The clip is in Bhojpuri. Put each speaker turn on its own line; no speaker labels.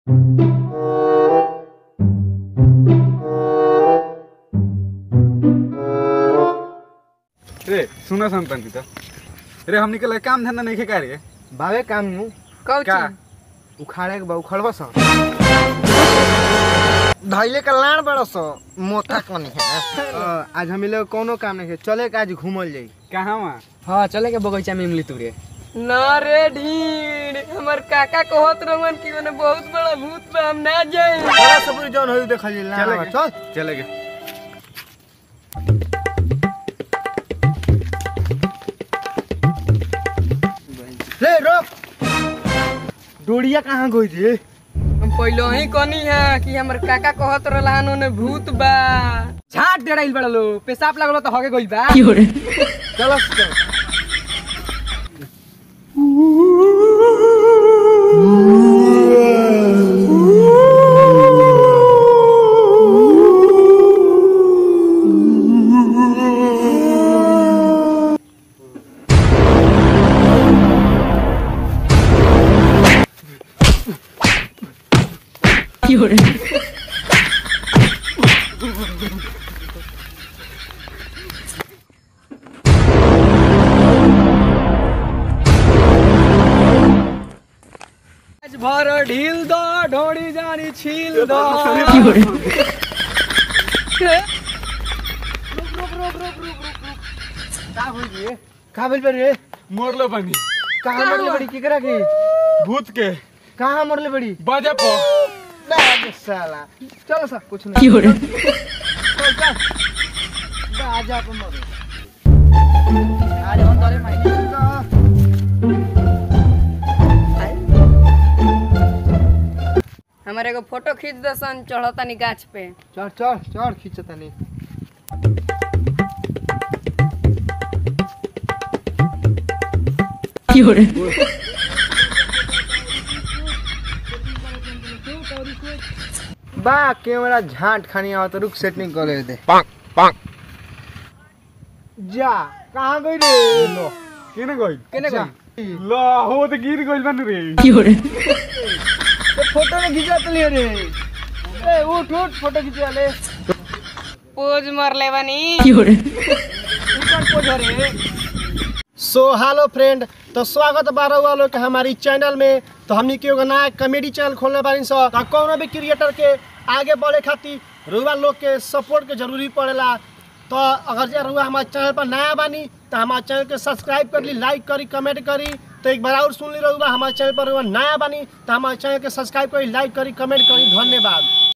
रे सुन संतन त रे हमनी के लगे काम धंधा नहीं का रे
बावे काम नु
का
उखाड़े के बा उखड़बा स धैले का लाड़ बड़ा स मोथा कनी है आज हम लोग कोनो काम नहीं है चले के आज घूमल जाई
कहाँ वहाँ
हाँ चले के बगीचा में इमली तुरे
ना रे ढीड़ हमर काका कहत रहन कि ओने बहुत बड़ा भूत बा हम ना जाए
बड़ा सबरी जौन होई देखल जाई
चले
लाड़
के
चल
चले के
रे रोक डोरिया कहाँ गई रे
हम पहले ही कहनी है कि हमर काका कहत रहन ओने भूत बा
झाट डेराइल बड़ा लो पेशाब लागलो तो हगे गइल बा
चल चल
आज भर ढील दो ढोड़ी जानी छील दो
का होई रे का बोल रे
मोरलो बनी
कहाँ मरले बड़ी केकरा के
भूत के
कहाँ मरले बड़ी
बाजा पो
बे साला चलो सा कुछ नहीं चल चल बे आजा अपन मरे आज हम तोरे माई
हमर एगो फोटो खींच दसन चढ़तानी गाछ पे
चढ़ चढ़ चढ़ खींचतनी बा कैमरा झांट खानी आवत रुक सेटिंग करे दे जा कहाँ गई रे लो
केने गइल
केने
जा।
गइल
ला हो त गिर गइल बन रे
तो फोटो में खींचा तो रे ए उठ उठ फोटो खींचा ले
पोज मरले बानी
सो हेलो फ्रेंड तो स्वागत बारह वालों के हमारी चैनल में तो हमनी के एगो नया कॉमेडी चैनल खोलने बारी सो तो कौनो भी क्रिएटर के आगे बढ़े खातिर रुआ लोग के सपोर्ट के जरूरी पड़ेला तो अगर जे रुआ हमारे चैनल पर नया बानी तो हमारे चैनल के सब्सक्राइब कर ली लाइक करी कमेंट करी तो एक बार और सुन ली रहुआ हमारे चैनल पर रुआ नया बानी तो हमारे चैनल के सब्सक्राइब करी लाइक करी कमेंट करी धन्यवाद